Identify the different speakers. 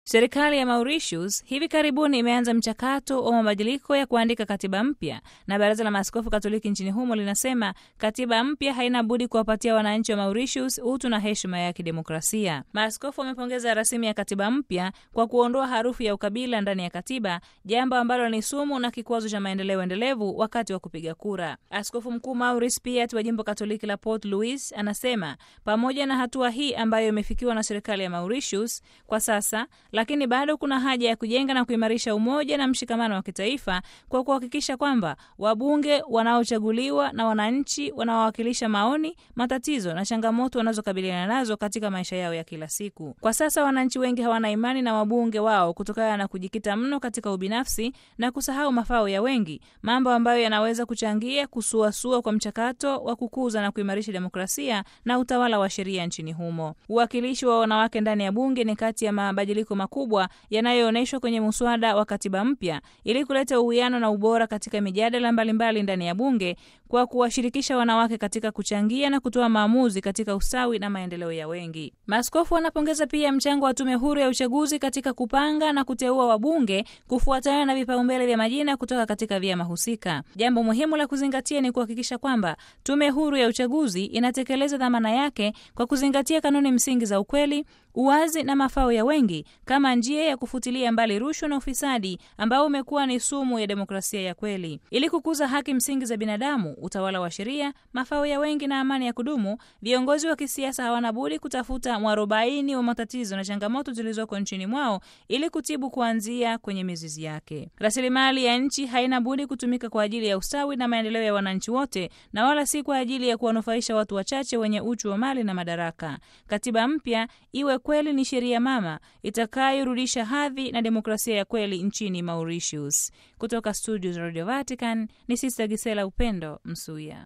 Speaker 1: Serikali ya Mauritius hivi karibuni imeanza mchakato wa mabadiliko ya kuandika katiba mpya, na Baraza la Maaskofu Katoliki nchini humo linasema katiba mpya haina budi kuwapatia wananchi wa Mauritius utu na heshima ya kidemokrasia. Maaskofu wamepongeza rasimu ya katiba mpya kwa kuondoa harufu ya ukabila ndani ya katiba, jambo ambalo ni sumu na kikwazo cha maendeleo endelevu wakati wa kupiga kura. Askofu Mkuu Maurice Piat wa jimbo Katoliki la Port Louis anasema pamoja na hatua hii ambayo imefikiwa na serikali ya Mauritius kwa sasa lakini bado kuna haja ya kujenga na kuimarisha umoja na mshikamano wa kitaifa kwa kuhakikisha kwamba wabunge wanaochaguliwa na wananchi wanaowakilisha maoni, matatizo na changamoto wanazokabiliana nazo katika maisha yao ya kila siku. Kwa sasa wananchi wengi hawana imani na wabunge wao kutokana na kujikita mno katika ubinafsi na kusahau mafao ya wengi, mambo ambayo yanaweza kuchangia kusuasua kwa mchakato wa kukuza na kuimarisha demokrasia na utawala wa sheria nchini humo. Uwakilishi wa wanawake ndani ya bunge ni kati ya mabadiliko makubwa yanayoonyeshwa kwenye muswada wa katiba mpya ili kuleta uwiano na ubora katika mijadala mbalimbali ndani ya bunge kwa kuwashirikisha wanawake katika kuchangia na kutoa maamuzi katika usawi na maendeleo ya wengi. Maaskofu wanapongeza pia mchango wa tume huru ya uchaguzi katika kupanga na kuteua wabunge kufuatana na vipaumbele vya majina kutoka katika vyama husika. Jambo muhimu la kuzingatia ni kuhakikisha kwamba tume huru ya uchaguzi inatekeleza dhamana yake kwa kuzingatia kanuni msingi za ukweli, uwazi na mafao ya wengi kama njia ya kufutilia mbali rushwa na ufisadi ambao umekuwa ni sumu ya demokrasia ya kweli. Ili kukuza haki msingi za binadamu, utawala wa sheria, mafao ya wengi na amani ya kudumu, viongozi wa kisiasa hawana budi kutafuta mwarobaini wa matatizo na changamoto zilizoko nchini mwao ili kutibu kuanzia kwenye mizizi yake. Rasilimali ya nchi haina budi kutumika kwa ajili ya ustawi na maendeleo ya wananchi wote na wala si kwa ajili ya kuwanufaisha watu wachache wenye uchu wa mali na madaraka. Katiba mpya iwe kweli ni sheria mama itakayorudisha hadhi na demokrasia ya kweli nchini Mauritius. Kutoka studio za Radio Vatican ni Sister Gisela Upendo Msuya.